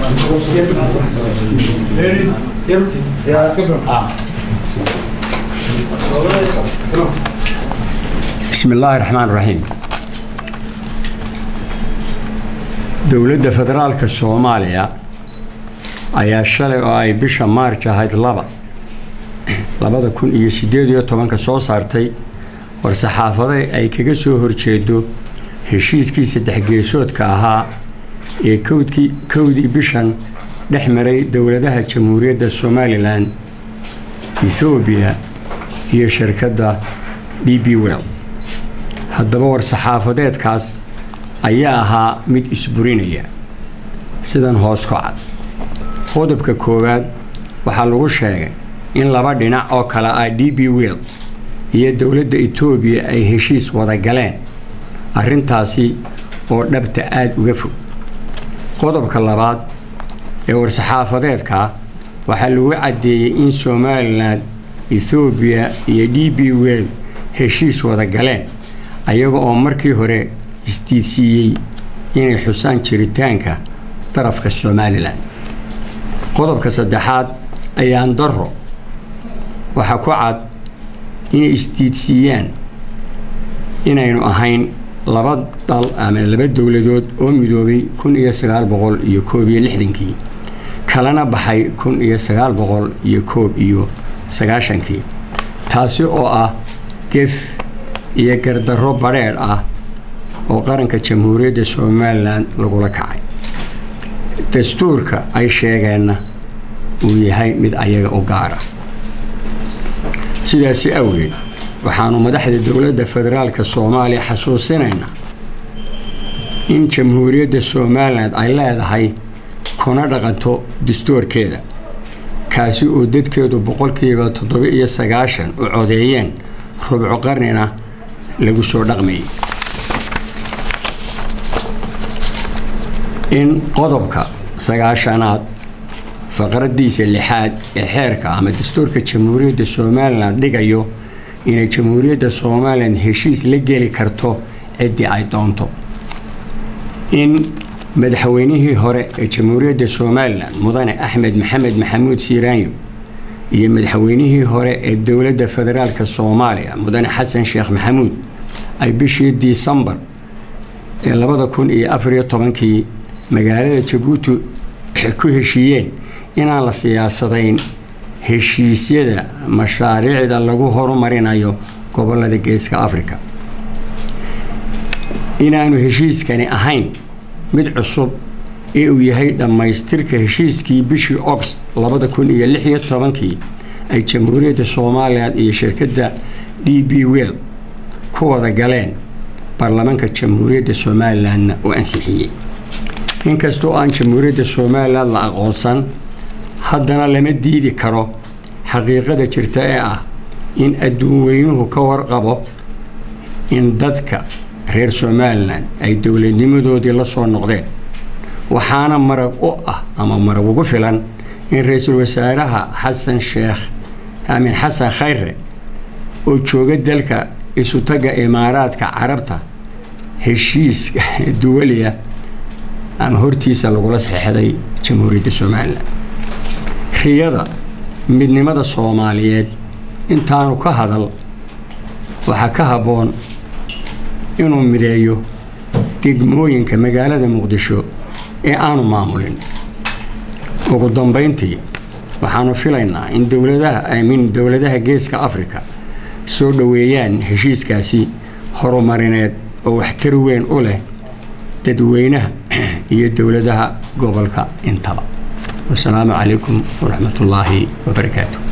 bismi illaahi raxmaan raxiim dowladda federaalka soomaaliya ayaa shalay oo ay bisha maarj ahayd laba labada kun iyo siddeed iyo tobanka soo saartay war-saxaafade ay kaga soo horjeedo heshiiskii saddex geesoodka ahaa ee kowdkii kowdii bishan dhex maray dowladaha jamhuuriyadda somalilan ethoobiya iyo shirkadda d b well haddaba war-saxaafadeedkaas ayaa ahaa mid isburinaya sidan hoos ku cad qodobka koowaad waxaa lagu sheegay in laba dhinac oo kale ah d b well iyo dowladda etoobiya ay heshiis wada galeen arrintaasi oo dhabta aada uga fog qodobka labaad ee war-saxaafadeedka waxaa lagu caddeeyey in somalilan ethoobiya iyo d b well heshiis wada galeen ayaga oo markii hore isdiidsiiyey inay xusaan jiritaanka darafka somalilan qodobka saddexaad ayaan daro waxaa ku cad inay isdiidsiiyaan inaynu ahayn laba dal ama laba dowladood oo midoobay kun iyo sagaal boqol iyo koob iyo lixdankii kalana baxay kun iyo sagaal boqol iyo koob iyo sagaashankii taasi oo ah gef iyo gardarro badheedh ah oo qaranka jamhuuriyadda somalilan lagula kacay dastuurka ay sheegeenna uu yahay mid ayaga u gaara sidaasi awgeed waxaanu madaxda dowladda federaalka soomaaliya xasuusinaynaa in jamhuuriyadda somalilan ay leedahay kuna dhaqanto dastuurkeeda kaasi oo dadkeedu boqolkiiba toddoba iyo sagaashan u codeeyeen rubco qarnina lagu soo dhaqmayay in qodobka sagaashanaad faqradiisa lixaad ee xeerka ama dastuurka jamhuuriyadda somalilan dhigayo inay jamhuuriyadda somalilan heshiis la geli karto ciddii ay doonto in madaxweynihii hore ee jamhuuriyadda somalilan mudane axmed maxamed maxamuud siiraanyo iyo madaxweynihii hore ee dowladda federaalka soomaaliya mudane xasan sheekh maxamuud ay bishii disembar ee labada kun iyo afariyo tobankii magaalada jabuuti ku heshiiyeen inaan la siyaasadayn heshiisyada mashaariicda lagu horumarinayo gobolada geeska africa inaanu heshiiskani ahayn mid cusub ee uu yahay dhammaystirka heshiiskii bishii ogost labada kun iyo lix iyo tobankii ay jamhuuriyadda somalilan iyo shirkadda d b well ku wada galeen baarlamaanka jamhuuriyadda somalilanna uu ansixiyey inkastoo aan jamhuuriyadda somalilan la aqoonsan haddana lama diidi karo xaqiiqada jirta ee ah in adduun weynuhu ka warqabo in dadka reer somalilan ay dowladnimadoodii la soo noqdeen waxaana marag u ah ama marag ugu filan in ra-iisul wasaaraha xasan sheekh aamin xasan khayre oo jooga dalka isutaga imaaraadka carabta heshiiska duwaliya ama hortiisa lagula saxeixday jamhuuriyadda somalilan riyada midnimada soomaaliyeed intaanu ka hadal waxaa ka habboon inuu mideeyo degmooyinka magaalada muqdisho ee aanu maamulin ugu dambayntii waxaanu filaynaa in dowladaha aamin dowladaha geeska afrika soo dhoweeyaan heshiiskaasi horumarineed oo waxtar weyn u leh dadweynaha iyo dowladaha gobolka intaba wasalaamu calaykum waraxmat ullaahi wabarakaatu